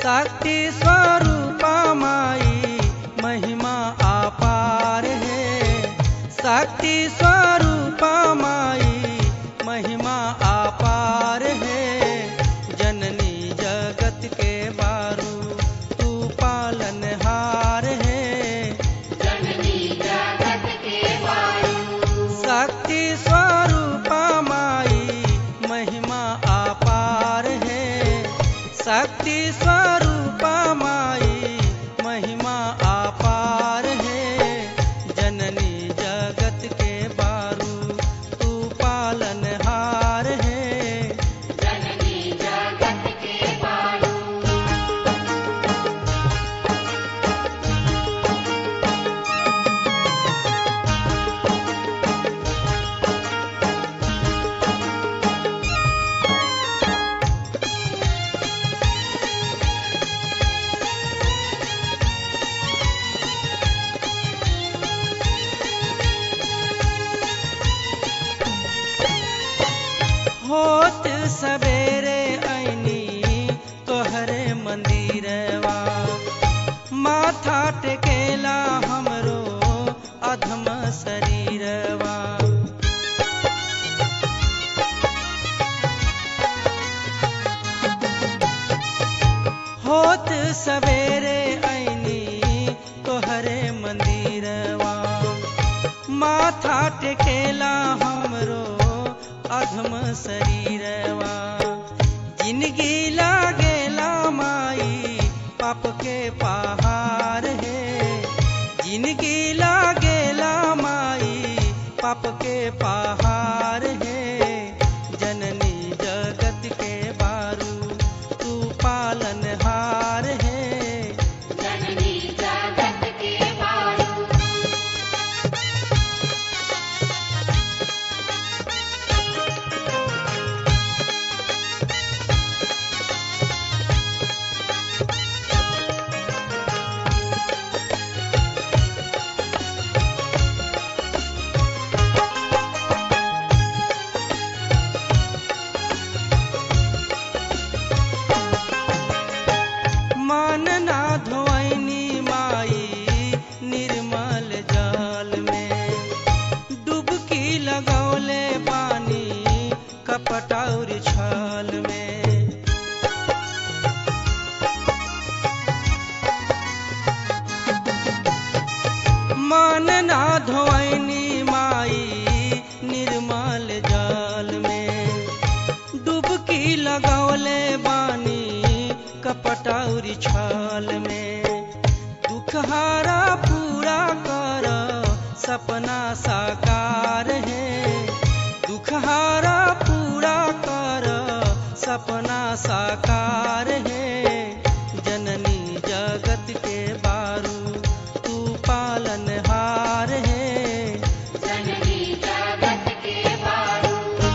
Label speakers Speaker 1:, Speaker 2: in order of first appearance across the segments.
Speaker 1: शक्ति स्वरूपा माई महिमा अपार है शक्ति स्वरूपा माई महिमा अपार है जननी जगत के बारू तू पालनहार है
Speaker 2: जननी जगत के वायु
Speaker 1: शक्ति स्वरूपा माई महिमा अपार है शक्ति स्वरूपा माई महिमा अपार है जननी जगत के बारू तू पालनहार है
Speaker 2: जननी जगत के वायु
Speaker 1: होत सवेरे ऐनी तोहरे मंदिरवा माथा टेकेला हमरो अधम शरीरवा होत सवेरे ऐनी तोहरे मंदिरवा माथा टेकेला हमरो अधम शरीरवा जिंदगी लागेला माई पाप के पहाड़ है जिंदगी लागेला माई पाप के पहाड़ है जननी जगत के बारू तू पालनहार है
Speaker 2: जननी जगत के वायु
Speaker 1: मान ना धोइनी माई निर्मल जल में डुबकी लगौले पानी कपटौर छल में मान ना धोइनी माई निर्मल जल में डुबकी लगौले बानी कपटौरी छल में दुखहारा पूरा कर सपना साकार है दुखहारा पूरा कर सपना साकार है जननी जगत के बारू तू पालनहार है
Speaker 2: जननी जगत के वायु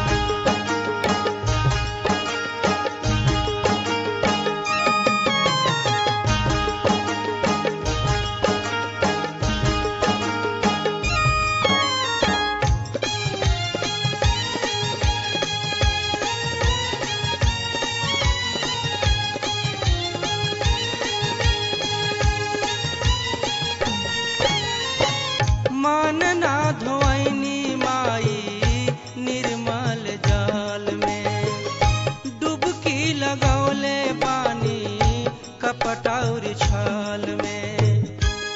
Speaker 1: मान ना धोइनी माई निर्मल जल में डुबकी लगौले पानी कपटौर छल में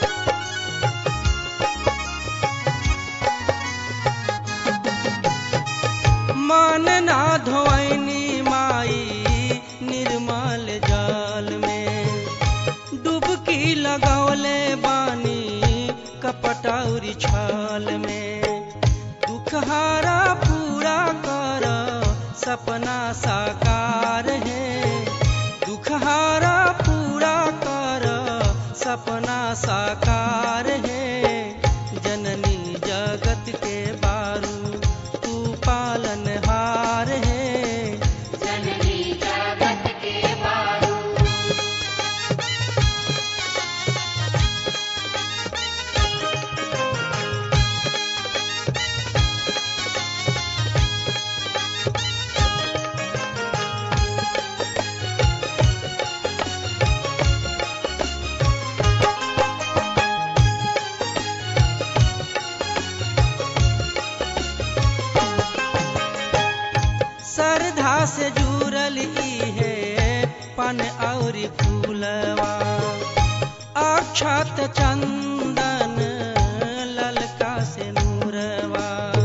Speaker 1: मान ना धोइनी माई निर्मल जल में डुबकी लगौले बानी कपटौरी छल में दुखहारा पूरा कर सपना साकार है दुखहारा पूरा कर सपना साकार है जननी जगत के बारू तू पालनहार है
Speaker 2: जननी जगत के वायु
Speaker 1: फूलवा अक्षत चंदन ललका से नूरवा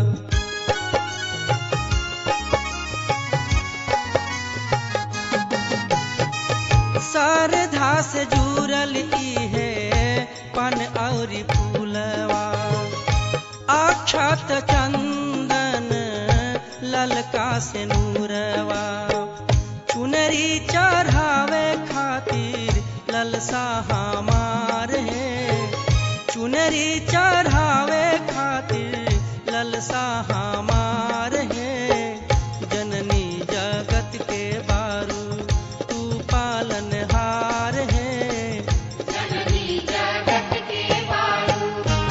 Speaker 1: सरधा से जुड़ल इहे पन और फूलवा अक्षत चंदन ललका से नूरवा चुनरी चढ़ावे खातिर ललसा हमार है चुनरी चढ़ावे खातिर ललसा हमार है जननी जगत के बारू तू पालनहार है
Speaker 2: जननी जगत के बारू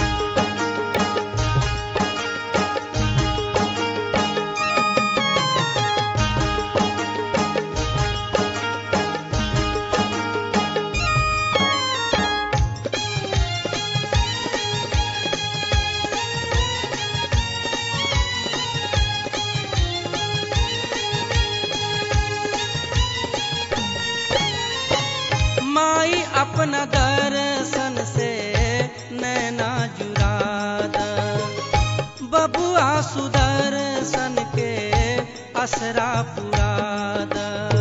Speaker 1: माई अपना दर्शन से नैना जुराद बबुआ सुदर्शन के असरा पुराद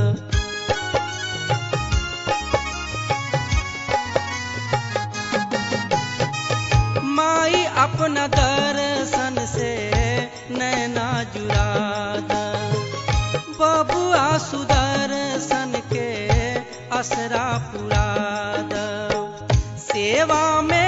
Speaker 1: माई अपना दर्शन से नैना जुराद बबुआ सुदर्शन के असरा पुराद सेवा में